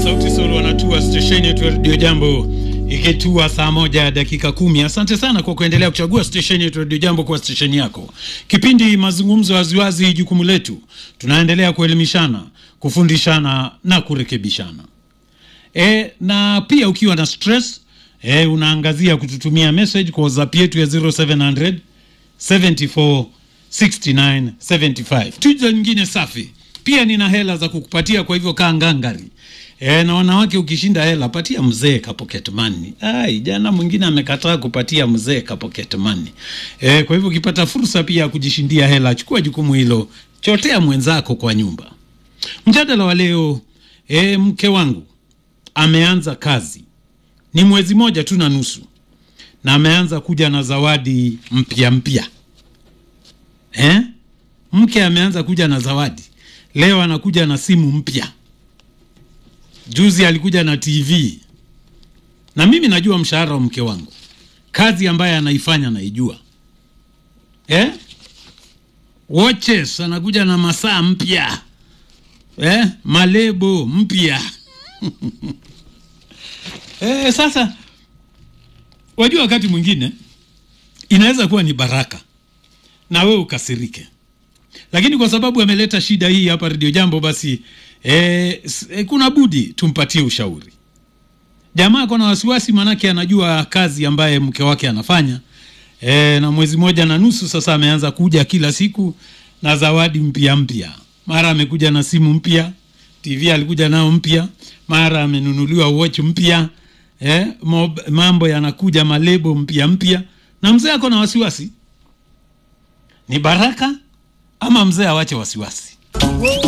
Sauti Sol wanatua stesheni yetu ya redio Jambo ikitua saa moja dakika kumi. Asante sana kwa kuendelea kuchagua stesheni yetu ya redio Jambo kwa stesheni yako. Kipindi mazungumzo waziwazi, jukumu letu, tunaendelea kuelimishana, kufundishana na kurekebishana. E, na pia ukiwa na stress e, unaangazia kututumia message kwa WhatsApp yetu ya 0700 74 69 75. Tuja nyingine safi pia nina hela za kukupatia, kwa hivyo kaa ngangari. E, na wanawake ukishinda hela patia mzee ka pocket money. Ai, jana mwingine amekataa kupatia mzee ka pocket money. E, kwa hivyo ukipata fursa pia ya kujishindia hela, chukua jukumu hilo, chotea mwenzako kwa nyumba. Mjadala wa leo, e, mke wangu ameanza kazi, ni mwezi moja tu na nusu, na ameanza kuja na zawadi mpya mpya. Eh? Mke ameanza kuja na zawadi leo, anakuja na simu mpya. Juzi alikuja na TV, na mimi najua mshahara wa mke wangu, kazi ambayo anaifanya naijua. Eh? Watches anakuja na masaa mpya eh? Malebo mpya eh, sasa wajua, wakati mwingine inaweza kuwa ni baraka na wewe ukasirike, lakini kwa sababu ameleta shida hii hapa Radio Jambo, basi e, e, kuna budi tumpatie ushauri. Jamaa ako na wasiwasi, manake anajua kazi ambaye mke wake anafanya e, na mwezi moja na nusu sasa ameanza kuja kila siku na zawadi mpya mpya. Mara amekuja na simu mpya, TV alikuja nao mpya, mara amenunuliwa watch mpya e, mambo yanakuja malebo mpya mpya, na mzee ako na wasiwasi ni baraka ama mzee awache wasiwasi?